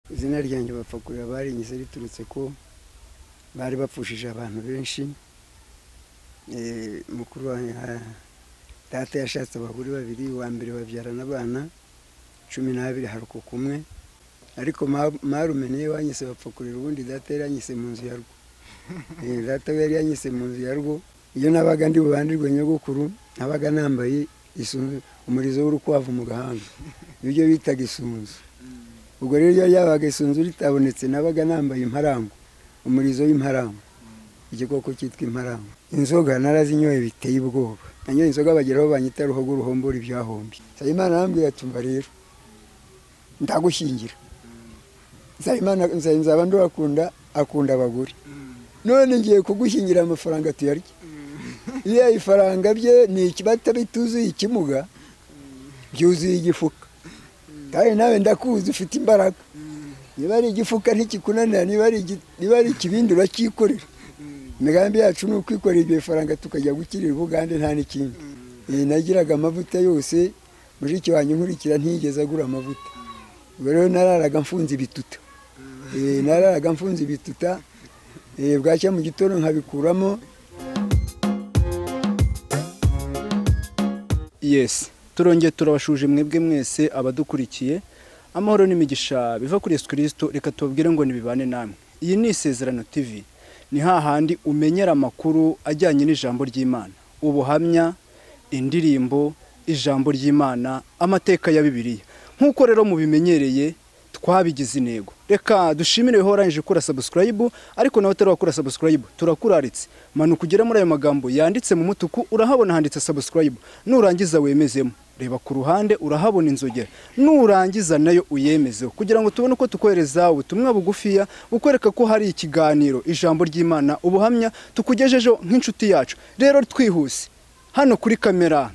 izina ryanjye bapfa kurira baringize riturutse ko bari bapfushije abantu benshi Eh, mukuru wa ah, data yashatse abagore babiri uwa mbere babyarana abana cumi n'abiri harukuka umwe ariko ma- marume niyo wanyise bapfa kurira ubundi data yari yanyise mu nzu ya rwo Eh, data we yari yanyise mu nzu ya rwo iyo nabaga ndi bubandirwe nyogokuru nabaga nambaye isunzu umurizo w'urukwavu mu gahanga ibyo bitaga isunzu ubwo rero iyo ryabaga isunzu ritabonetse nabaga nambaye imparango umurizo w'imparango igikoko cyitwa imparango inzoga narazinyoye biteye ubwoba nanyoye inzoga bageraho banyita ruhogo ruhombora ibyahombye nsabimana arambwira ati mba rero ndagushyingira nsabimana nzaba ndakunda akunda abagore none ngiye kugushyingira amafaranga tuyarya iyo ifaranga bye ni ikibata bituzuye ikimuga byuzuye igifuka kandi nawe ndakuzi ufite imbaraga niba ari igifuka ntikikunanira niba ari igi- niba ari ikibindi uracyikorera imigambi yacu ni ukwikorera iryo faranga tukajya gukirira ubugande nta n'ikindi Iyi nagiraga amavuta yose mushiki wanjye nkurikira ntiyigeze agura amavuta ubwo rero nararaga mfunze ibituta Eh, nararaga mfunze ibituta eh, bwacya mu gitondo nkabikuramo yes turongeye turabashuje mwebwe mwese abadukurikiye amahoro n'imigisha biva kuri yesu kirisito reka tubabwire ngo ntibibane namwe iyi ni isezerano tv ni hahandi umenyera amakuru ajyanye n'ijambo ry'imana ubuhamya indirimbo ijambo ry'imana amateka ya bibiliya nk'uko rero mubimenyereye twabigize intego reka dushimire wowe warangije gukora sabusikarayibu ariko nawe utari wakora sabusikarayibu turakuraritse manuka ugere muri ayo magambo yanditse mu mutuku urahabona handitse sabusikarayibu nurangiza wemezemo reba ku ruhande urahabona inzogera nurangiza nayo uyemezeho kugira ngo tubone uko tukohereza ubutumwa bugufiya bukwereka ko hari ikiganiro ijambo ry'imana ubuhamya tukugejejeho nk'inshuti yacu rero twihuse hano kuri kamera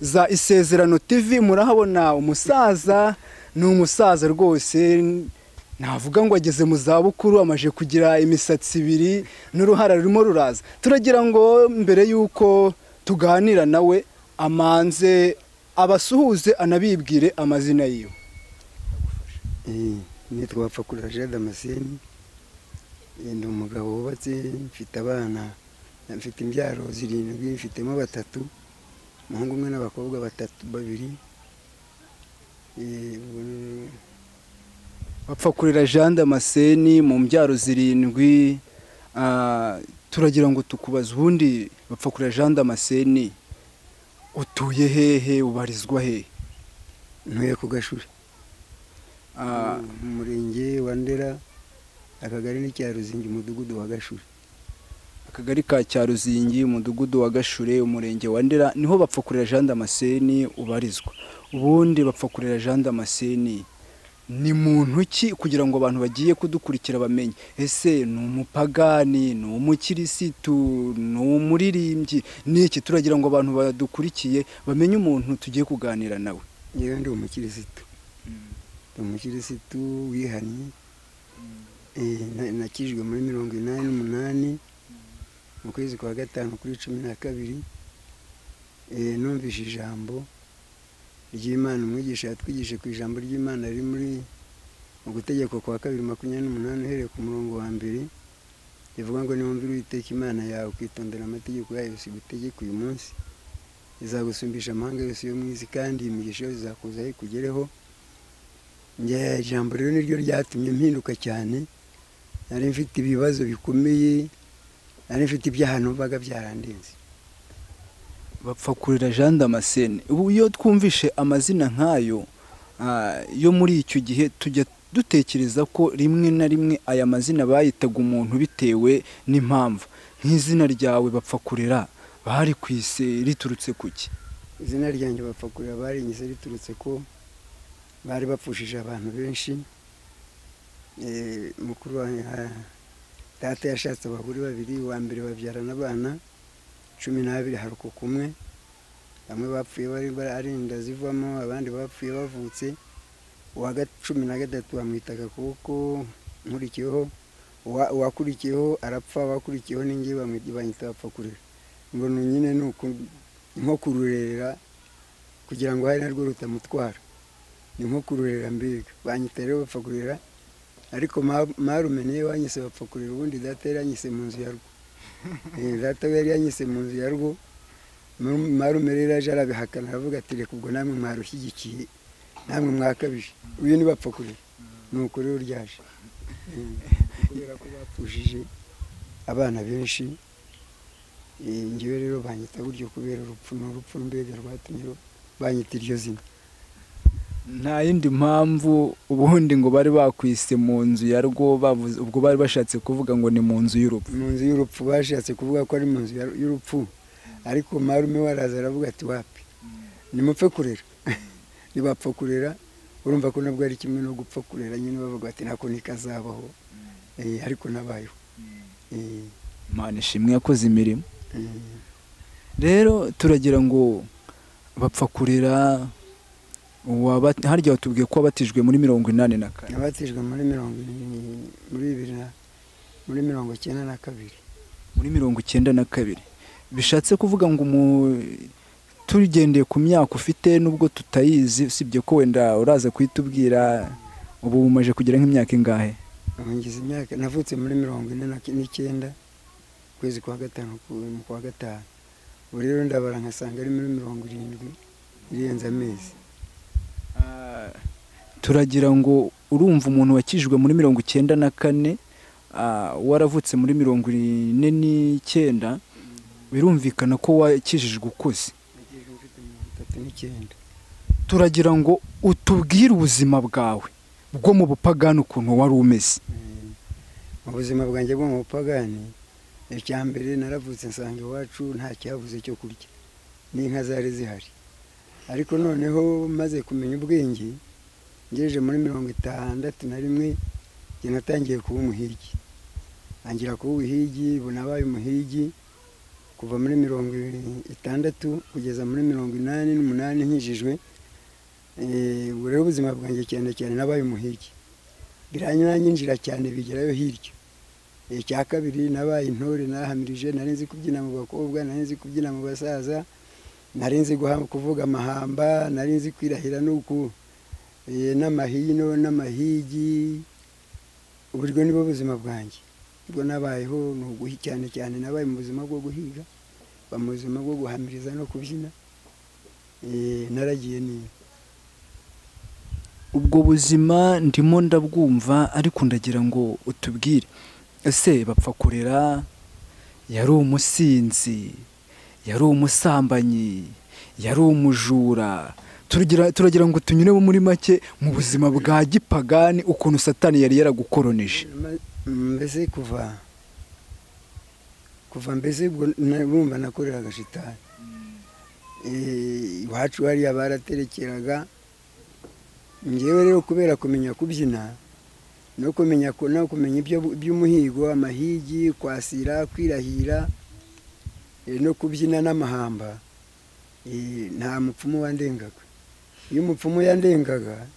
za isezerano tv murahabona umusaza ni umusaza rwose navuga ngo ageze mu za bukuru amaje kugira imisatsi ibiri n'uruhara rurimo ruraza turagira ngo mbere y'uko tuganira nawe amanze abasuhuze anabibwire amazina yiwe Eh, nitwa Bapfakurura Jean Damascene Eh, ndi umugabo wubatse mfite abana mfite imbyaro zirindwi mfitemo batatu umuhungu umwe n'abakobwa batatu babiri Eh, ubwo- bapfa kurera jean damascene mu mbyaro zirindwi ah, turagira ngo tukubaze ubundi bapfa kurera jean damascene utuye hehe ubarizwa hehe ntuye ku gashuri Ah, mu murenge wa ndera akagari n'icya ruzingi umudugudu wa gashuri akagari ka cyaruzingi umudugudu wa gashure umurenge wa ndera niho bapfa kurera jean damascene ubarizwa ubundi bapfa kurera jean damascene ni muntu ki kugira ngo abantu bagiye kudukurikira bamenye ese ni umupagani ni umukirisitu ni umuririmbyi ni iki turagira ngo abantu badukurikiye bamenye umuntu tugiye kuganira nawe yewe ndi umukirisitu ndi umukirisitu wihannye Eh, na- nakijwe muri mirongo inani n'umunani mu kwezi kwa gatanu kuri cumi na kabiri Eh, numvise ijambo ry'imana umwigisha yatwigishije ku ijambo ry'imana riri muri mu gutegeko kwa kabiri makumyabiri n'umunani uhereye ku murongo wa mbere rivuga ngo niwumvira uwiteka imana yawe ukitondera amategeko yayo yose igutegeka uyu munsi izagusumbisha amahanga yose yo mu isi kandi iyi migisha yose izakuzaho ikugereho njye ijambo rero niryo ryatumye mpinduka cyane nari mfite ibibazo bikomeye nari mfite ibyaha numvaga byarandenze bapfa kurera jean damascene ubu iyo twumvishe amazina nk'ayo ah, yo muri icyo gihe tujya dutekereza ko rimwe na rimwe aya mazina bayitaga umuntu bitewe n'impamvu nk'izina ryawe bapfa kurera bari ku isi riturutse ku ki izina ryanjye bapfa kurira baringize riturutse ko bari bapfushije abantu benshi Eh, mukuru wa ah, data yashatse abagore babiri uwa mbere babyarana abana cumi n'abiri harukuka umwe bamwe bapfuye bari ari inda zivamo abandi bapfuye bavutse uwa ga- cumi na gatatu bamwita agakoko nkurikiyeho uwa- uwakurikiyeho arapfa abakurikiyeho ninjye bamwita banyita bapfa kurira ngo ni nyine ni uku- nko kururera kugira ngo hari narwo rutamutwara ni nko kururera mbega banyita rero bapfa kurera ariko ma- marume niwe wanyise bapfa kurera ubundi data yari yanyise mu nzu ya rwo Eh, data we yari yanyise mu nzu ya rwo Maru- marume rero aje arabihakana aravuga ati reka ubwo namwe mwarushyigikiye namwe mwakabije uyu ni bapfa kurera ni ukuri uryaje Eh, kubera ko bapfushije abana benshi Eh, njyewe rero banyita gutyo kubera urupfu ni urupfu mbega rwatumye ru- banyita iryo zina nta yindi mpamvu ubundi ngo bari bakwise mu nzu ya rwo bavuze ubwo bari bashatse kuvuga ngo ni mu nzu y'urupfu mu nzu y'urupfu bashatse kuvuga ko ari mu nzu ya- y'urupfu ariko marume waraza aravuga ati wapi nimupfe kurera ntibapfa kurera urumva ko nabwo ari kimwe no gupfa kurera nyine bavuga bati nako ntikazabaho Eh, ariko nabayeho Eh, imana ishimwe yakoze imirimo eh. rero turagira ngo bapfa kurera uwaba- harya watubwiye ko wabatijwe muri mirongo inani na kane nabatijwe muri mirongo irindwi- muri bibiri na muri mirongo icyenda na kabiri muri mirongo icyenda na kabiri bishatse kuvuga ngo umu- tugendeye ku myaka ufite nubwo tutayizi usibye ko wenda uraza kuhitubwira ubu umaze kugira nk'imyaka ingahe Ubu ngize imyaka navutse muri mirongo ine na- n'icyenda ukwezi kwa gatanu ku- mu kwa gatanu ubu rero ndabara nkasanga ari muri mirongo irindwi irenze amezi Ah, turagira ngo urumva umuntu wakijijwe muri mirongo icyenda na kane ah, waravutse muri mirongo ine n'icyenda birumvikana ko wakijijwe ukuze Nagejejwe mfite mirongo itatu n'icyenda turagira ngo utubwire ubuzima bwawe bwo mu bupagani ukuntu wari umeze Eh, mu buzima bwanjye bwo mu bupagani icya mbere naravutse nsanga iwacu nta cyabuze cyo kurya n'inka zari zihari ariko noneho maze kumenya ubwenge ngejeje muri mirongo itandatu na rimwe njye natangiye kuba umuhigi ntangira kuba umuhigi ubu nabaye umuhigi kuva muri mirongo itandatu kugeza muri mirongo inani n'umunani nkijijwe Eh, ubu rero ubuzima bwanjye cyane cyane nabaye umuhigi biranyuranyinjira cyane bigerayo hirya icya kabiri nabaye intore nahamirije nari nzi kubyina mu bakobwa nari nzi kubyina mu basaza nari nzi guha- kuvuga amahamba nari nzi kwirahira n'uku eh, n'amahino n'amahigi uburyo nibwo buzima bwanjye ubwo nabayeho ni uguhi cyane cyane nabaye mu buzima bwo guhiga ba mu buzima bwo guhamiriza no kubyina Eh, naragiye ni ubwo buzima ndimo ndabwumva ariko ndagira ngo utubwire ese bapfa kurera yari umusinzi yari umusambanyi yari umujura turagira turagira ngo tunyure muri make mu buzima bwa gipagani ukuntu satani yari yaragukoronije Ma- mbese kuva kuva mbese ubwo na- urumva nakoreraga shitani Eh, iwacu hariya baraterekeraga ngewe rero kubera kumenya kubyina no kumenya ku- no kumenya ibyo by'umuhigo amahigi kwasira kwirahira eh, no kubyina n'amahamba eh, nta mupfumu wandengaga iyo umupfumu yandengaga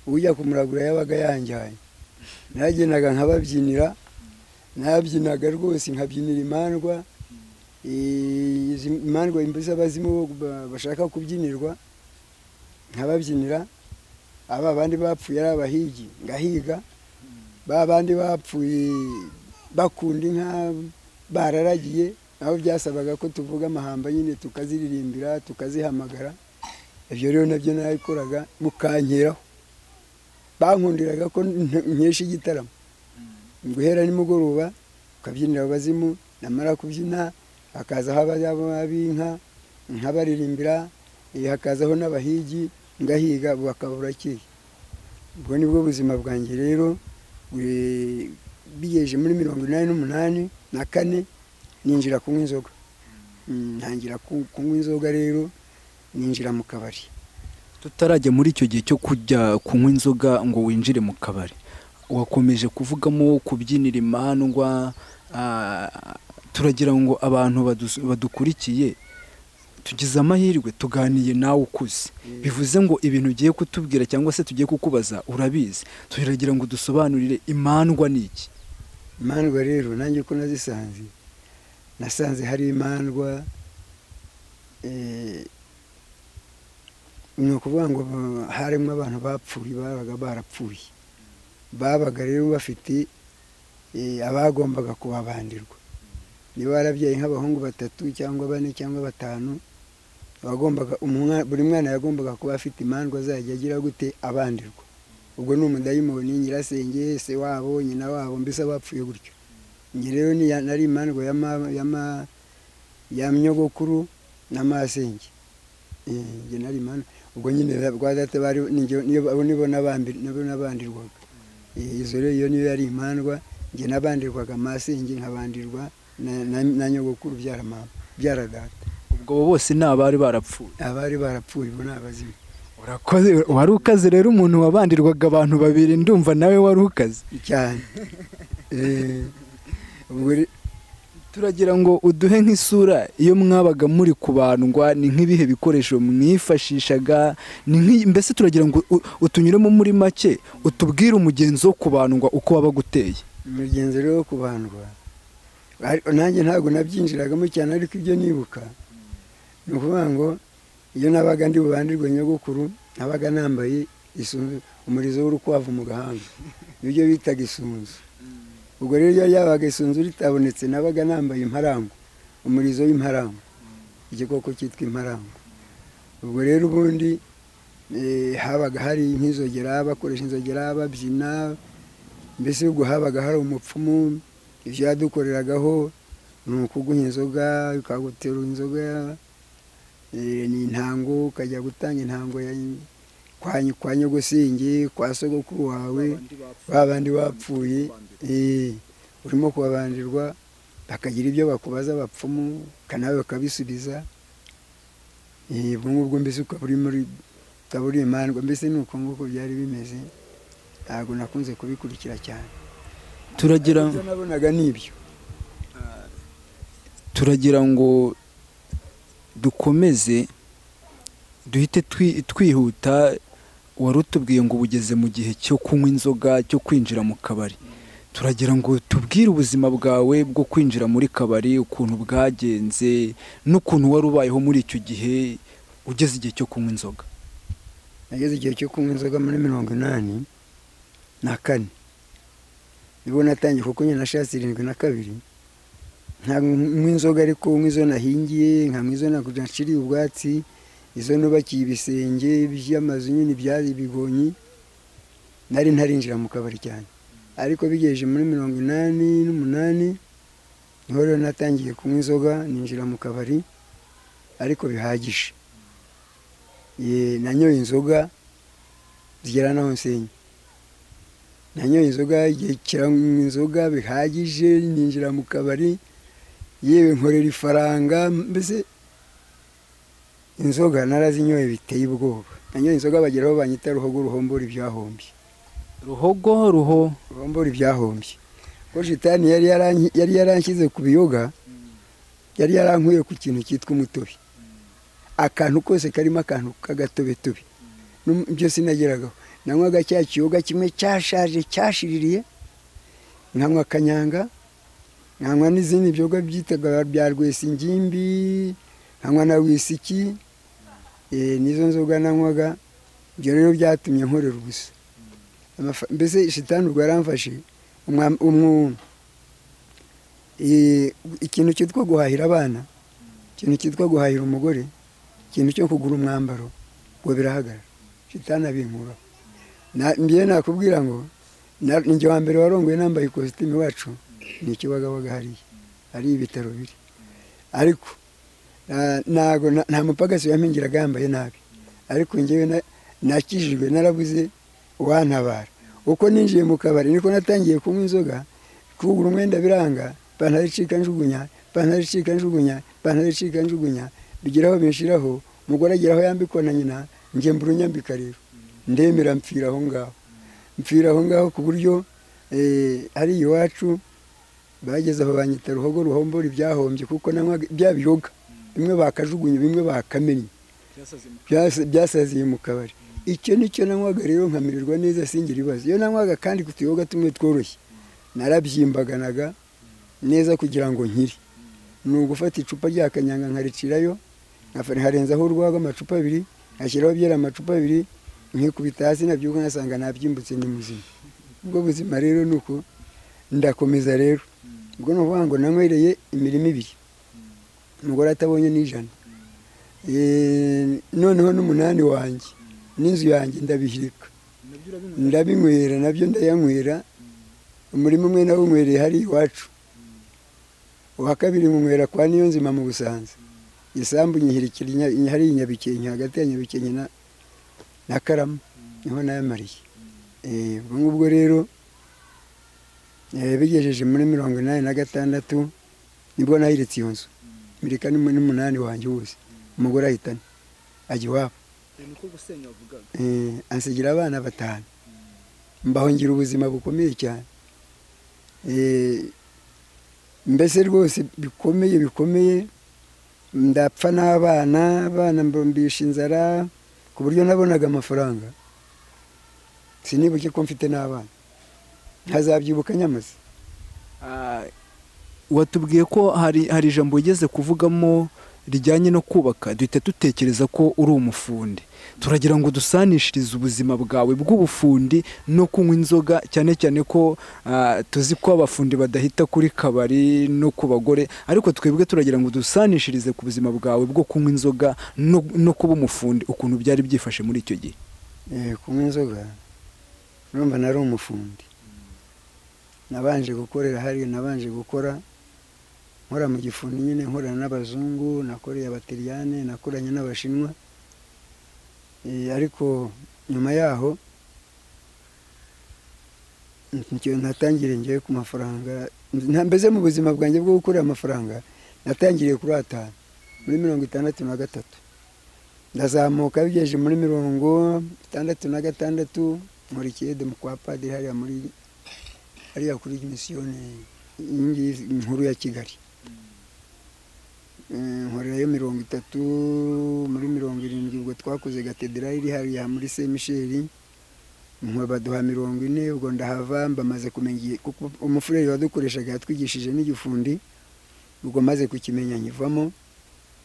ujya kumuragura yabaga yanjyanye nagendaga nkababyinira nabyinaga rwose nkabyinira imandwa Eh, izi imandwa imbuza abazimu bo ba- bashaka kubyinirwa nkababyinira aba bandi bapfuye ari abahigi ngahiga ba bandi bapfuye bakunda inka bararagiye aho byasabaga ko tuvuga amahamba nyine tukaziririmbira tukazihamagara ibyo rero nabyo narabikoraga mukankeraho bankundiraga ko nte- nkesha igitaramo guhera nimugoroba ukabyinira abazimu namara kubyina hakazaho ab'inka nkabaririmbira eh, hakazaho n'abahigi ngahiga ubu akaba burakeye ubwo nibwo buzima bwanjye rero eh, bigejeje muri mirongo inani n'umunani na kane ninjira kunywa inzoga Mm, ntangira ku- kunywa inzoga rero ninjira mu kabari tutarajya muri icyo gihe cyo kujya kunywa inzoga ngo winjire mu kabari wakomeje kuvugamo kubyinira imandwa ah, turagira ngo abantu badus- badukurikiye tugize amahirwe tuganiye nawe ukuze bivuze ngo ibintu ugiye kutubwira cyangwa se tugiye kukubaza urabizi turagira ngo dusobanurire imandwa ni iki imandwa rero nanjye uko nazisanze nasanze hari imandwa eh, ni ukuvuga ngo harimo abantu bapfuye babaga barapfuye babaga rero bafite eh, abagombaga kubabandirwa niba warabyaye nk'abahungu batatu cyangwa bane cyangwa batanu abagombaga umwa- buri mwana yagombaga kuba afite imandwa azajya agira gute abandirwa ubwo ni umudayimoni nyirasenge se wabo nyina wabo mbese bapfuye gutyo njye rero niya- nari imandwa ya ma- ya ma- ya myogokuru na masenge Eh, njye nari imandwa ubwo nyine rwa data bari ninjye- niyo- abo nibo n'abambi- nibo n'abandirwaga Eh, izo rero iyo niyo yari imandwa njye n'abandirwaga masenge nkabandirwa na- na na nyogokuru byara mama byara data ubwo abo bose ni abari barapfuye abari barapfuye ubu ni abazimu urakoze wari ukaze rero umuntu wabandirwaga abantu babiri ndumva nawe wari ukaze cyane Eh, ubwo re- turagira ngo uduhe nk'isura iyo mwabaga muri kubandwa ni nk'ibihe bikoresho mwifashishaga ni nk'i- mbese turagira ngo u- utunyuremo muri make utubwire umugenzi wo kubandwa uko wabaga uteye umugenzi rero wo kubandwa ari- nanjye ntabwo nabyinjiragamo cyane ariko ibyo nibuka ni ukuvuga ngo iyo nabaga ndi bubandirwe nyogokuru nabaga nambaye isunzu umurizo w'urukwavu mu gahanga ibyo bitaga isunzu ubwo rero iyo yabaga isunzu ritabonetse nabaga nambaye imparango umurizo w'imparango igikoko cyitwa imparango ubwo rero ubundi eh, habaga hari nk'inzogera bakoresha inzogera babyina mbese ubwo habaga hari umupfumu ibyo yadukoreragaho ni ukuguha inzoga ukagutera inzoga eh, ni intango ukajya gutanga intango ya kwa nyi- kwa nyogosingi kwa sogokuru wawe ba bandi bapfuye eh, urimo kubabandirwa bakagira ibyo bakubaza abapfumu kanawe bakabisubiza Eh, ubwo ngubwo mbese ukaba uri muri ukaba uri imandwa mbese ni uko nguko byari bimeze ntabwo nakunze kubikurikira cyane turagira ibyo nabonaga ni ibyo turagira ngo dukomeze duhite twi- twihuta wari utubwiye ngo ubugeze mu gihe cyo kunywa inzoga cyo kwinjira mu kabari turagira ngo tubwire ubuzima bwawe bwo kwinjira muri kabari ukuntu bwagenze n'ukuntu wari ubayeho muri icyo gihe ugeze igihe cyo kunywa inzoga nageze igihe cyo kunywa inzoga muri mirongo inani na kane nibwo natangiye kuko nyine nashatse irindwi na kabiri ntabwo nywa inzoga ariko nywa izo nahingiye nkanywa izo naciriye ubwatsi izo nubakiye ibisenge by'amazu nyine byari ibigonyi nari ntarinjira mu kabari cyane ariko bigejeje muri mirongo inani n'umunani niho rero natangiye kunywa inzoga ninjira mu kabari ariko bihagije Ye, nanyoye inzoga zigera naho nsenya nanyoye inzoga igihe kiranywa inzoga bihagije ninjira mu kabari yewe nkorera ifaranga mbese inzoga narazinyoye biteye ubwoba nanyoye inzoga bagera aho banyita ruhogo ruhombora ibyahombye ruhogo ruho ruhombora ibyahombye ko shitani yari yaranki- yari yaranshyize ku biyoga yari yarankuye ku kintu cyitwa umutobe akantu kose karimo akantu k'agatobetobe Num- byo sinageragaho nanywaga cya kiyoga kimwe cyashaje cyashiririye nkanywa kanyanga nkanywa n'izindi byoga byitaga bya rwesa ingimbi nkanywa na wisiki eh, nizo nzoga nanywaga ibyo rero byatumye nkorera ubusa Amafa- mbese shitani ubwo yaramfashe umwa- umwu- i- ikintu cyitwa guhahira abana ikintu cyitwa guhahira umugore ikintu cyo kugura umwambaro ngo birahagarara shitani abinkuraho Na- njyewe nakubwira ngo na- ni njye wa mbere warongoye nambaye ikositimu iwacu ni ikibagabaga hariya hari ibitaro biri ariko na- ntago na- nta mupagasi yampingiraga yambaye nabi ariko njyewe na- nakijijwe narabuze uwantabara uko ninjiye mu kabari niko natangiye kunywa inzoga kugura umwenda biranga ipantaro icika njugunya ipantaro icika njugunya ipantaro icika njugunya bigeraho binshiraho umugore ageraho yambikwa na nyina njye mburunyambika rero ndemera mpfira aho ngaho mpfira aho ngaho ku buryo eh, hariya iwacu bageze aho banyita ruhogo ruhombora ibyahombye kuko nanywaga bya biyoga bimwe bakajugunye bimwe bakamennye byasa- byasaziye mu kabari icyo nicyo nanywaga rero nkamererwa neza singira ibibazo iyo nanywaga kandi ku tuyoga tumwe tworoshye narabyimbaganaga neza kugira ngo nkire ni ugufata icupa rya kanyanga nkaricirayo nkafa- nkarenzaho urwagwa amacupa abiri ngashyiraho byera amacupa abiri nkikubita hasi nabyuka nkasanga nabyimbutse ni muzima ubwo buzima rero ni uko ndakomeza rero ubwo ni ukuvuga ngo nanywereye imirima ibiri umugore atabonye n'ijana Eh, noneho n'umunani wanjye n'inzu yanjye ndabihirika ndabinywera nabyo ndayanywera umurimo umwe nawunywereye hari iwacu uwa kabiri nywera kwa niyo nzima mu busanza isambu nyihirikira inya- inya- hariya i nyabikenke hagati ya nyabikenke na na karama niho nayamariye Eh, ubwo ngubwo rero eh, bigejeje muri mirongo inani na gatandatu nibwo nahiritse iyo nzu mirika n'umu- n'umunani wanjye wose umugore ahitana ajya iwabo niko gusenya wavugaga Eh, ansigira abana batanu mbaho ngira ubuzima bukomeye cyane Eh, mbese rwose bikomeye bikomeye ndapfa n'abana abana mbisha inzara ku buryo nabonaga amafaranga sinibuke ko mfite n'abana nkazabyibuka nyamaze watubwiye ko hari hari ijambo wigeze kuvugamo rijyanye no kubaka duhita dutekereza ko uri umufundi turagira ngo dusanishirize ubuzima bwawe bw'ubufundi no kunywa inzoga cyane cyane ko ah, tuzi ko abafundi badahita kuri kabari no ku bagore ariko twebwe turagira ngo dusanishirize ku buzima bwawe bwo kunywa inzoga no, no kuba umufundi ukuntu byari byifashe muri icyo gihe Eh, kunywa inzoga urumva nari umufundi nabanje gukorera hariya nabanje gukora nkora mu gifundi nyine nkorana n'abazungu nakoreye abatiriyane nakoranye n'abashinwa Eh, ariko nyuma yaho nicyo natangiriye ngewe ku mafaranga nta- mbese mu buzima bwanjye bwo gukorera amafaranga natangiriye kuri atanu muri mirongo itandatu na gatatu ndazamuka bigejeje muri mirongo itandatu na gatandatu nkurikiye demu kwa padiri hariya muri hariya kuri misiyoni iyi ngiyi nkuru ya kigali Eh, nkorerayo mirongo itatu muri mirongo irindwi ubwo twakoze katederari iri hariya muri se misheri nkaba baduha mirongo ine ubwo ndahava mbamaze kumenya igihe kuko umufureri wadukoreshaga yatwigishije n'igifundi ubwo maze kukimenya nkivamo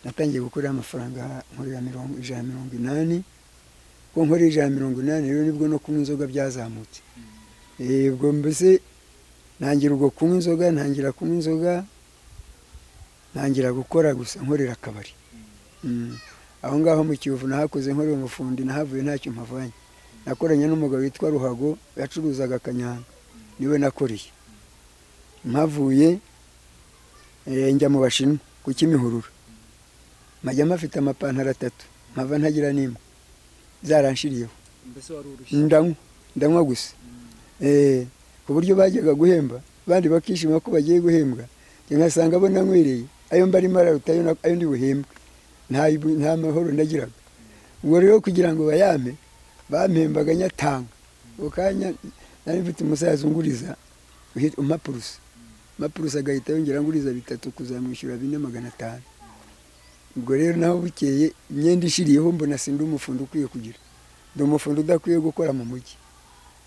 natangiye gukorera amafaranga nkorera mirongo ijana na mirongo inani ko nkorera ijana na mirongo inani rero nibwo no kunywa inzoga byazamutse Eh, ubwo mbese ntangira ubwo kunywa inzoga ntangira kunywa inzoga ntangira gukora gusa nkorera akabari Mm. aho ngaho mu kiyovu nahakoze nkorera umufundi nahavuye ntacyo mpavanye nakoranye n'umugabo witwa ruhago yacuruzaga akanyanga niwe nakoreye mpavuye eh, njya mu bashinwa ku kimihurura majya mafite amapantaro atatu nkava ntagira n'imwe zaranshiriyeho mbese wari urushye ndanywa ndanywa gusa Eh, ku buryo bajyaga guhemba abandi bakishima ko bagiye guhembwa njye nkasanga abo nanywereye ayo mbarimo araruta ayo na- ayo ndi buhembwe nta ibu- nta mahoro ndagiraga ubwo rero kugira ngo bayampe bampembaga nyatanga ako kanya nari mfite umusaza unguriza uhi- umpapurusa mapurusa agahita yongera nguriza bitatu kuzamwishyura bine magana atanu ubwo rero naho bukeye imyenda ishiriyeho mbona sindi umufundi ukwiye kugira ndi umufundi udakwiye gukora mu mujyi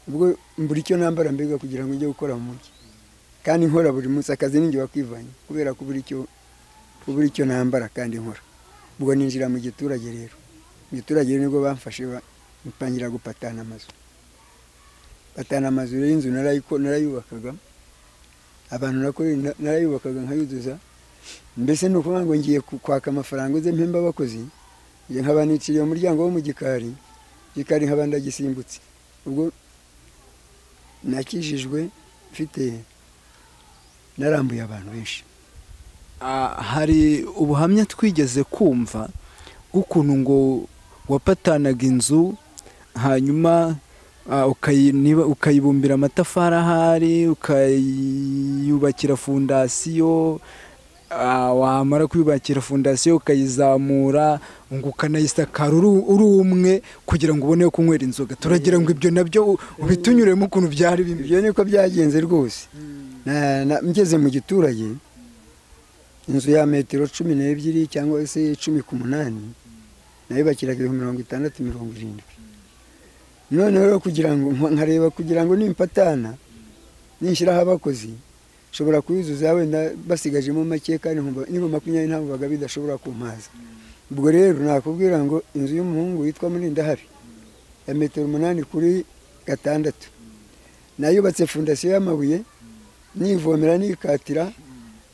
ubwo mbura icyo nambara mbega kugira ngo njye gukora mu mujyi kandi nkora buri munsi akazi ninjye wakwivanye kubera kubura icyo kubura icyo nambara kandi nkora ubwo ninjira mu giturage rero mu giturage rero nibwo bamfashe ba- batangira gupatana amazu patana amazu rero inzu narayiko- narayubakaga abantu nakoreye na- narayubakaga nkayuzuza mbese ni ukuvuga ngo ngiye ku- kwaka amafaranga uze mpemba abakozi njye nkaba niciriye umuryango wo mu gikari igikari nkaba ndagisimbutse ubwo nakijijwe mfite narambuye abantu benshi Ah, hari ubuhamya twigeze kumva bw'ukuntu ngo wapatanaga inzu hanyuma ah, ukayi- niba- ukayibumbira amatafari ahari ukayubakira fondasiyo ah, wamara kuyubakira fondasiyo ukayizamura ngo ukanayisakara uri uri umwe kugira ngo ubone kunywera inzoga turagira ngo ibyo nabyo u- ubitunyuremo ukuntu byari bimeze ibyo niko byagenze rwose Na- na- ngeze mu giturage inzu ya metero cumi n'ebyiri cyangwa se cumi ku munani nayubakiraga ibihumbi mirongo itandatu mirongo irindwi noneho rero kugira ngo nkareba kugira ngo nimpatana ninshyiraho abakozi nshobora kuyuzuza wenda basigajemo make kandi nkumva- nibura makumyabiri ntabwo bidashobora kumpaza ubwo rero nakubwira ngo inzu y'umuhungu witwa murindahari ya metero umunani kuri gatandatu nayubatse fondasiyo y'amabuye nivomera nikatira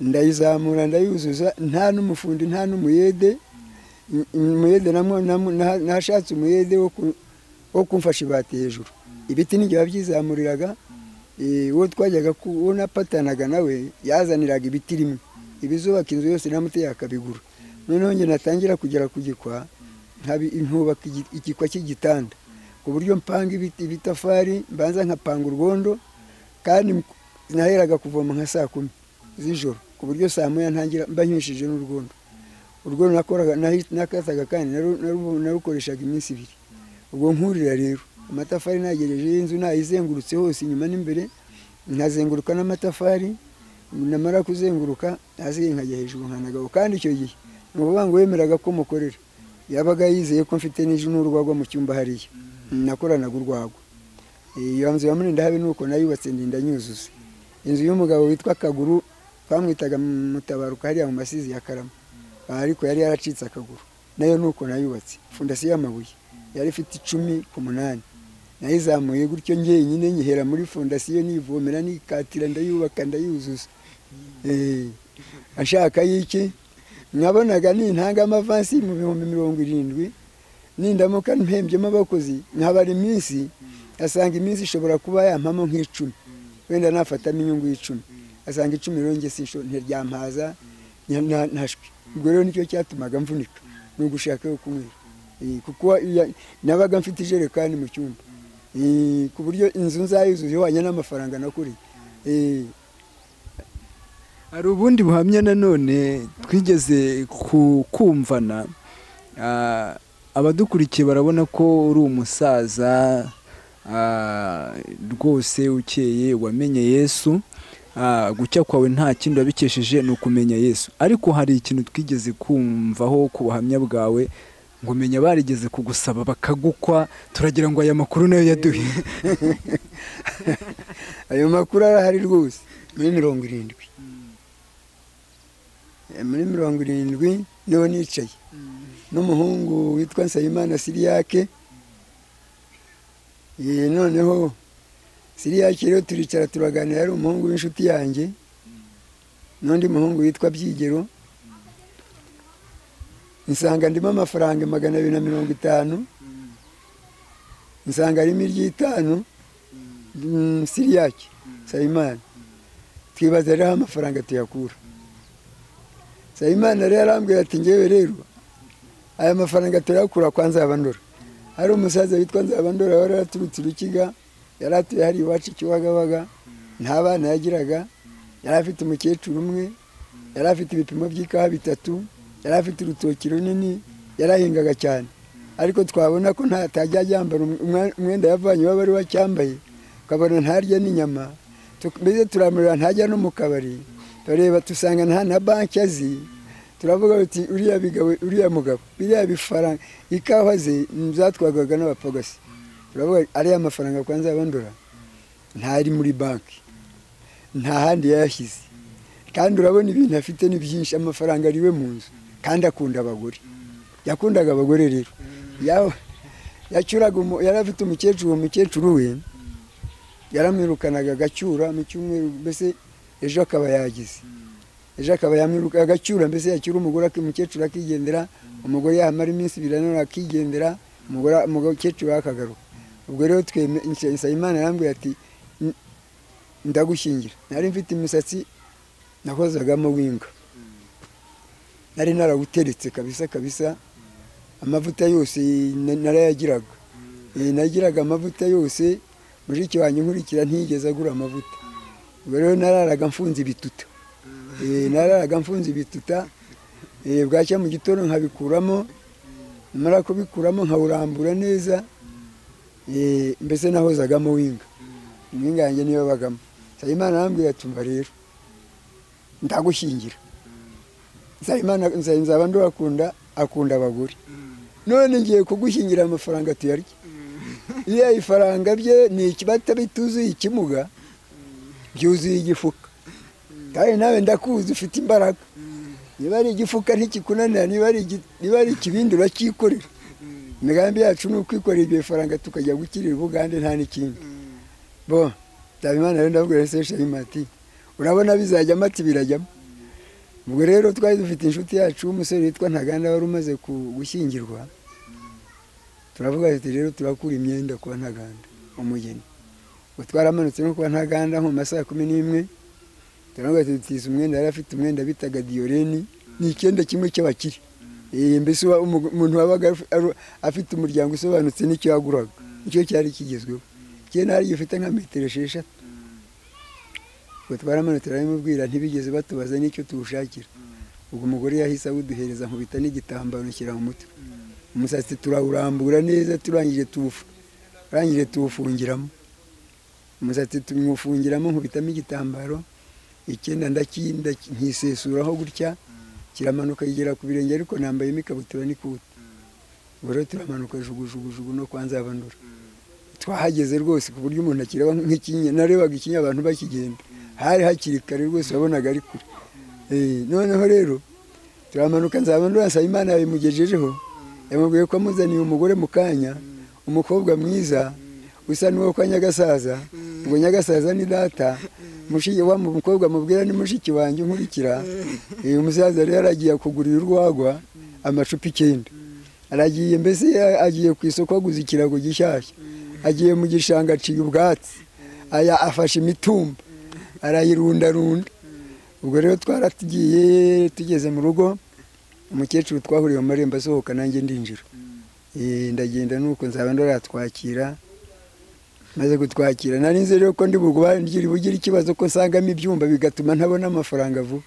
ndayizamura ndayuzuza nta n'umufundi nta n'umuyede Mu- umuyede namwe- namwe- naha- nahashatse umuyede wo ku- wo kumfasha ibati hejuru ibiti n'igihe wabyizamuriraga eh, uwo twajyaga ku- uwo napatanaga nawe yazaniraga ibiti rimwe ibizubaka inzu yose namuteye akabigura noneho njye natangira kugera ku gikwa nkabi- nkubaka igi- igikwa cy'igitanda ku buryo mpanga ibiti- ibitafari mbanza nkapanga urwondo kandi m- naheraga kuvoma nka saa kumi z'ijoro ku buryo saa moya ntangira mba nywishije n'urwondo urwondo nakoraga nahi- nakataga kandi naru- naru- narukoreshaga iminsi ibiri ubwo nkurira rero amatafari nagejeje y'inzu nayizengurutse hose inyuma n'imbere nkazenguruka n'amatafari namara kuzenguruka hasi nkajya hejuru nkanagaho kandi icyo gihe ni ukuvuga ngo wemeraga ko mukorera yabaga yizeye ko mfite n'ejo n'urwagwa mu cyumba hariya nakoranaga urwagwa iyo nzu ya murindahabi ni uko nayubatse ndinda nyuzuza inzu y'umugabo witwa kaguru twamwitaga mutabaruka hariya mu masizi ya karama ariko yari yaracitse akaguru nayo ni uko nayubatse fondasiyo y'amabuye yari ifite icumi ku munani nayizamuye gutyo njyenyine nyihera muri fondasiyo nivomera nikatira ndayubaka ndayuzuza Eh, ashaka y'iki nkabonaga nintanga amavansi mu bihumbi mirongo irindwi nindamuka mpembyemo abakozi nkabara iminsi asanga iminsi ishobora kuba yampamo nk'icumi wenda nafatamo inyungu y'icumi asanga icumi rero njye sinsho ntiryampaza nya- na- ntashwe ubwo rero nicyo cyatumaga mvunika ni ugushaka yo kunywera Eh, kuko ya- nabaga mfite ijerekani mu cyumba Eh, ku buryo inzu nzayuzuza ihwanye n'amafaranga nakuriye Eh, hari ubundi buhamya nanone twigeze ku- kumvana ah, abadukurikiye barabona ko uri umusaza ah, rwose ukeye wamenye yesu Ah, gucya kwawe nta kindi wabikesheje ni ukumenya yesu ariko hari ikintu twigeze kumvaho ku buhamya bwawe ngo menya barigeze kugusaba bakagukwa turagira ngo aya makuru nayo yaduhe ayo makuru arahari rwose muri mirongo irindwi Eh, muri mirongo irindwi niho nicaye n'umuhungu witwa nsabimana siriyake Eh, noneho siriyake rero turicara turaganira ari umuhungu w'inshuti yanjye n'undi muhungu witwa byigero nsanga ndimo amafaranga magana abiri na mirongo itanu nsanga harimo iry'itanu Mm, siriyake sayimana twibaza rero aho amafaranga tuyakura sayimana rero arambwira ati ngewe rero aya mafaranga turayakura kwa nzabandora hari umusaza witwa nzabandora wari yaraturutse urukiga yari atuye hari iwacu ikiwagabaga nta bana yagiraga yari afite umukecuru umwe yari afite ibipimo by'ikawa bitatu yari afite urutoki runini yarahingaga cyane ariko twabona ko nta tajya yambara umwa- umwenda yavanye iwabo ari we acyambaye ukabona ntarya n'inyama Tu- mbese turamurira ntajya no mu kabari tureba dusanga nta na banki azi turavuga uti uriya bigabo uriya mugabo biriya bifaranga ikawa ze mm, zatwarwaga n'abapagasi turavuga ariya mafaranga kwa nzabandura ntari muri banki nta handi yayashyize kandi urabona ibintu afite ni byinshi amafaranga ari we mu nzu kandi akunda abagore yakundaga abagore rero Ya- yacyuraga umu- yari afite umukecuru uwo mukecuru we yaramwirukanaga agacyura mu cyumweru mbese ejo akaba yagize ejo akaba yamwiruka agacyura mbese yacyura umugore ak- umukecuru akigendera umugore yamara iminsi ibiri nanone akigendera umugore umugore- umukecuru we akagaruka ubwo rero tweme nsayimana arambwira ati "N- ndagushyingira nari mfite imisatsi nakozagamo winga nari narawuteretse kabisa kabisa amavuta yose na- narayagiraga Eh, nagiraga amavuta yose mushiki wanjye nkurikira ntiyigeze agura amavuta ubwo rero nararaga mfunze ibituta Eh, nararaga mfunze ibituta eh, bwacya mu gitondo nkabikuramo mara kubikuramo nkawurambura neza Eh, mbese nahozagamo winga winga yanjye niyo yabagamo nsabimana arambwira ati umva rero ndagushyingira nsabimana Nsa- nzaba ndabakunda akunda abagore none ngiye kugushyingira amafaranga tuyarya iriya ifaranga bye ni ikibata bituzuye ikimuga byuzuye igifuka kandi nawe ndakuzi ufite imbaraga niba ari igifuka ntikikunanira niba ari igi- niba ari ikibindi uracyikorera imigambi yacu ni ukwikorera ibyo bifaranga tukajya gukirira ubugande nta n'ikindi bo ndabimana rero ndabwira ese shema ati urabona bizajyamo ati birajyamo ubwo rero twari dufite inshuti yacu w'umusore witwa ntaganda wari umaze ku- gushyingirwa turavuga ati rero turakura imyenda kwa ntaganda umugeni ubwo twaramanutse no kwa ntaganda nko mu ma saa kumi n'imwe turavuga ati dutiza umwenda yari afite umwenda bitaga diyoreni ni icyenda kimwe cy'abakire Eh, mbese uba- umu- umuntu wabaga afi- ari- afite umuryango usobanutse n'icyo yaguraga nicyo cyari kigezweho icyenda hari gifite nka metero esheshatu ubwo twaramanutse turabimubwira ntibigeze batubaza n'icyo tuwushakira ubwo umugore yahise awuduhereza nkubita n'igitambaro nshyira mu mutwe umusatsi turawurambura neza turangije tuwufu arangije tuwufungiramo umusatsi tumwufungiramo nkubitamo igitambaro icyenda ndaki- ndaki- nkisesuraho gutya kiramanuka kigera ku birenge ariko nambayemo ikabutura n'ikuti ubwo rero turamanuka jugujugujugu no kwa nzabanura twahageze rwose ku buryo umuntu akireba nk'ikinya narebaga ikinya abantu bakigenda hari hakiri kare rwose wabonaga ari kure Eh, noneho rero turamanuka nzabanura nsaba imana yabimugejejeho yamubwiye ko amuzaniye umugore mu kanya umukobwa mwiza usa n'uwo kwa nyagasaza ubwo nyagasaza ni data mushiki wa mu- mukobwa mubwira ni mushiki wanjye unkurikira uyu musaza rero aragiye kugurira urwagwa amacupa icyenda aragiye mbese a- agiye ku isoko aguze ikirago gishyashya agiye mu gishanga aciye ubwatsi aya afashe imitumba arayirundarunda ubwo rero twaratugiye tugeze mu rugo umukecuru twahuriye mu marembo asohoka nanjye ndinjira Eh, ndagenda nuko nzaba ndaratwakira maze gutwakira nari nzi rero ko ndi bugubane bugire ikibazo ko nsangamo ibyumba bigatuma ntabona amafaranga vuba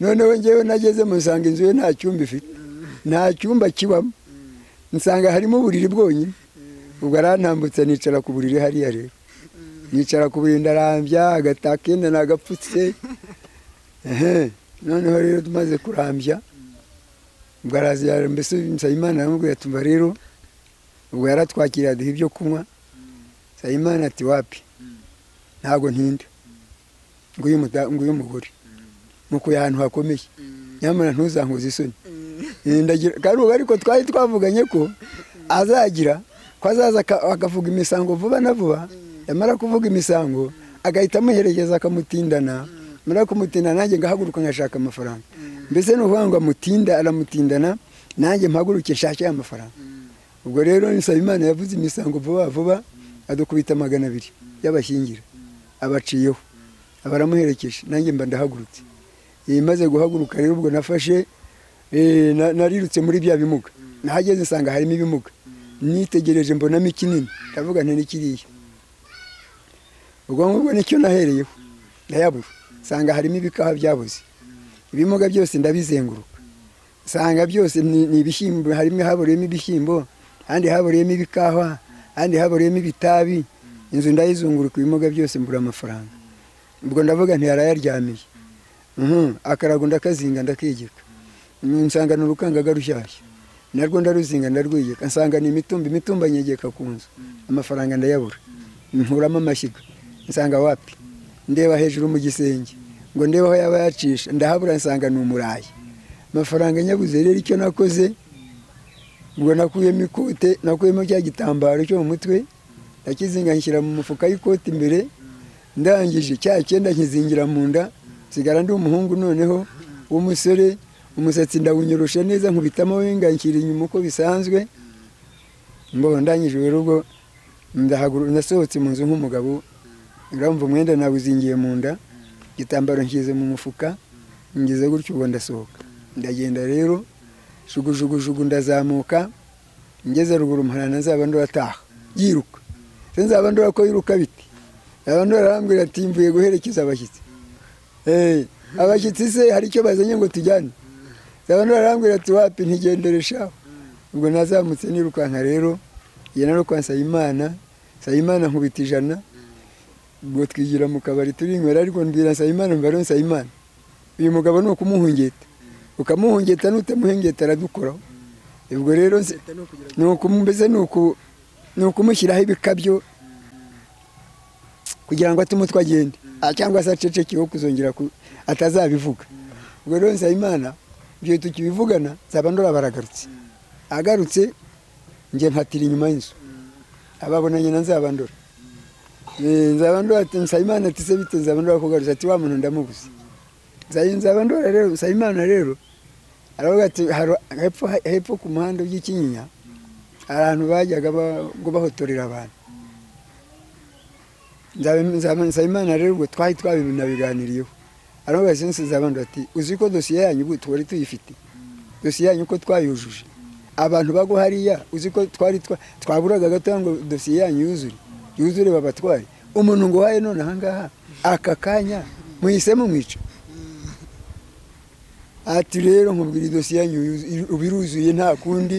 noneho ngewe nagezemo nsanga inzu ye nta cyumba ifite nta cyumba kibamo nsanga harimo uburiri bwonyine ubwo arantambutse nicara ku buriri hariya rero nicara ku buriri ndarambya agatakenda nagapfutse ehe noneho rero tumaze kurambya ubwo araza yara- mbese nsabimana aramubwira tumva rero ubwo yaratwakiriye aduha ibyo kunywa nsabimana ati wapi ntabwo ntinda nguyu muda- nguyu mugore mukuye ahantu hakomeye nyamara ntuzankuze isoni Eh, ndagira kandi ubu ariko twari twavuganye ko azagira ko azaza aka- akavuga imisango vuba na vuba yamara kuvuga imisango agahita amuherekeza akamutindana yamara kumutindana nanjye ngahaguruka ngashaka amafaranga mbese ni ukuvuga ngo amutinda aramutindana nanjye mpaguruke nshake ya mafaranga ubwo rero Nsabimana yavuze imisango vuba vuba adukubita magana abiri y'abashyingira abaciyeho abaramuherekeje nanjye mba ndahagurutse Eh, maze guhaguruka rero ubwo nafashe eh, na- narirutse muri bya bimuga nahageze nsanga harimo ibimuga nitegereje mbonamo ikinini ndavuga nti n'ikiriya ubwo ngubwo nicyo nahereyeho ndayabura nsanga harimo ibikaha byabuze ibimuga byose ndabizenguruka nsanga byose ni ni ibishyimbo harimo haboreyemo ibishyimbo ahandi haboreyemo ibikawa ahandi haboreyemo ibitabi inzu ndayizunguruka ibimuga byose mbura amafaranga ubwo ndavuga nti arayaryamiye Mhm, akarago ndakazinga ndakegeka nsanga ni urukangaga rushyashya narwo ndaruzinga ndarwegeka nsanga ni imitumba imitumba nyegeka ku nzu amafaranga ndayabura nkuramo amashyiga nsanga wapi ndeba hejuru mu gisenge ngo ndebe aho yaba yacisha ndahabura nsanga ni umurayi amafaranga nyabuze rero icyo nakoze ubwo nakuyemo ikote nakuyemo cya gitambaro cyo mu mutwe ndakizinga nshyira mu mufuka y'ikoti imbere ndangije cya cyenda nkizingira mu nda nsigara ndi umuhungu noneho w'umusore umusatsi ndawunyorosha neza nkubitamo wenga nshyira inyuma uko bisanzwe mbo ndangije rero ubwo ndahaguruka nasohotse mu nzu nk'umugabo uramva umwenda nawuzingiye mu nda igitambaro nshyize mu mufuka ngize gutyo ubu ndasohoka ndagenda rero jugujugujugu ndazamuka ngeze ruguru muharana nzaba ndurataha yiruka se nzaba ndura ko yiruka biti nzaba ndura arambwira ati mvuye guherekeza abashyitsi Eh, abashyitsi se hari icyo bazanye ngo tujyane nzaba ndura arambwira ati wapi ntigendere shaho ubwo nazamutse nirukanka rero igena no kwa nsabimana nsabimana nkubita ijana ubwo twigira mu kabari turinywera ariko mbwira nsabimana mba rero nsabimana uyu mugabo ni ukumuhungeta ukamuhungeta nutamuhengeta aradukoraho ubwo rero nsi- ni ukumu- mbese ni uku- ni ukumushyiraho ibikabyo kugira ngo atume utwo agende Ah, cyangwa se acecekeho kuzongera ku- atazabivuga ubwo rero nsabimana ibyo tukibivugana nzaba ndora baragarutse agarutse njye mpatira inyuma y'inzu ababonanye na nzabandora Eh, nzaba ndora Nsabimana ati se bite nzaba ndora kugaruza ati wa muntu ndamuguze nzaye nzaba ndora rero Nsabimana rero aravuga ati haro- hepfo hepfo ku muhanda by'ikinyinya abantu bajyaga ba- ngo bahotorera abantu nzaba nzaba Nsabimana rero ubwo twari twabinabiganiriyeho aravuga ati nsize abantu ati uzi ko dosiye yanyu ubu twari tuyifite dosiye yanyu ko twayujuje abantu bago hariya uzi ko twari twa- twaburaga gatoya ngo dosiye yanyu yuzure yuzure babatware umuntu ngo uhaye none ahangaha aka kanya muhise mumwica ati rero nkubwira idosiye yanyu yuzu- ubu iruzuye nta kundi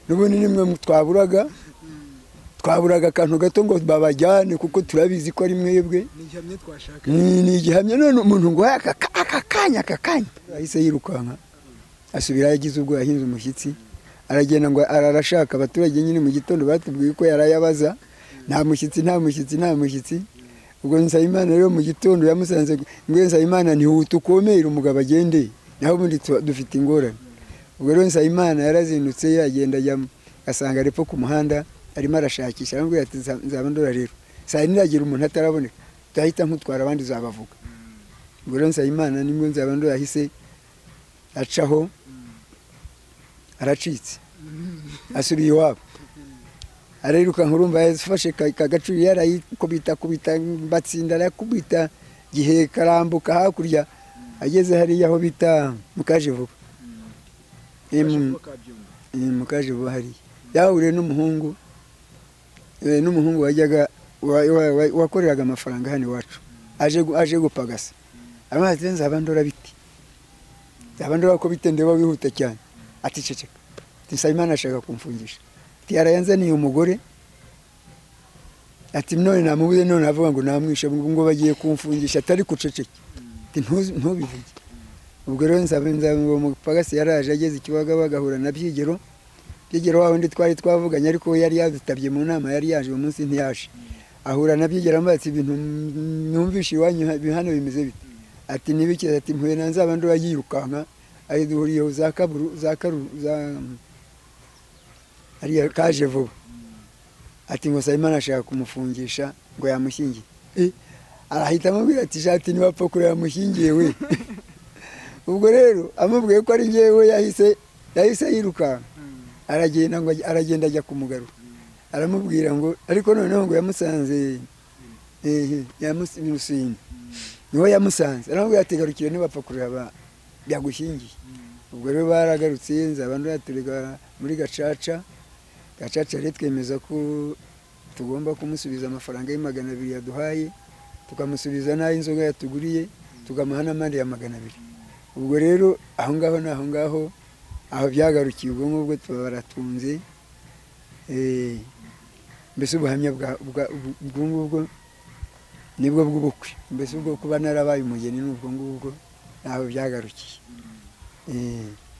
n'ubundi nimwe mu- twaburaga twaburaga akantu gato ngo babajyane kuko turabizi ko ari mwebwe ntihamye twashaka ni ni igihamya none umuntu ngo uhaye aka ka- aka kanya aka kanya ahise yirukanka asubira yagize ubwo yahinze umushyitsi aragenda ngo ararashaka abaturage nyine mu gitondo batubwiye ko yarayabaza nta mushyitsi nta mushyitsi nta mushyitsi ubwo nsabimana rero mu gitondo yamusanze ngo nsabimana ntihuta ukomere umugabo agende naho ubundi tu- dufite ingorane ubwo rero nsabimana yarazindutse yagenda ajyamo asanga ari ku muhanda arimo arashakisha arambwira ati "Nza- nzaba ndora rero saa yine iragira umuntu ataraboneka turahita nkutwara abandi uzabavuga ubwo rero nsabimana nibwo nzaba ndora yahise acaho aracitse asubiye iwabo arirukanka urumva yafashe ka- ka gacuri yarayikubita kubita mbatsinda arakubita gihe karambuka hakurya ageze hariya aho bita mukaje vuba mukaje vuba hariya yahuriye n'umuhungu eh, n'umuhungu wajyaga wa- wa- wa- wakoreraga amafaranga hano iwacu aje gu- aje gupagasa amazi nzaba ndora biti nzaba ndora ko bite ndeba wihuta cyane ati ceceka ati nsabimana ashaka kumfungisha ati yarayanzaniye umugore ati none namubuze none avuga ngo namwishe ngo ngo bagiye kumfungisha atari kuceceka ati "Ntuzi- ntubivuge ubwo rero nzaba nzaba uwo mupagasi yaraje ageze ikibagabaga ahura na byigero byigero wa wundi twari twavuganye ariko we yari yadutabye mu nama yari yaje uwo munsi ntiyaje ahura na byigero ambaye ati ibintu numvishe iwanyu ha- hano bimeze bite ati nibikize ati mpuye na nzaba ndora yirukanka ari duhuriyeho za kaburu za karu za ariya kaje vuba ati ngo Sayimana ashaka kumufungisha ngo yamushyingiye Eh, arahita amubwira ati shati nibapfa kureba mushyingiye we ubwo rero amubwiye ko ari njyewe yahise yahise yirukanka aragenda ngo ajye- aragenda ajya kumugarura aramubwira ngo ariko noneho ngo yamusanze ehe yamusinye niho yamusanze aramubwira ati garukire nibapfa kureba byagushyingiye ubwo rero baragarutse nzaba nduraturega muri gacaca gacaca rero twemeza ko tugomba kumusubiza amafaranga ye magana abiri yaduhaye tukamusubiza n'ay'inzoga yatuguriye tukamuha n'amande ya magana abiri ubwo rero aho ngaho ni aho ngaho aho byagarukiye ubwo ngubwo tuba baratunze Eh, mbese ubuhamya bwa- bwa- ubwo ngubwo nibwo bw'ubukwe mbese ubwo kuba narabaye umugeni ni ubwo ngubwo ni aho byagarukiye Eh,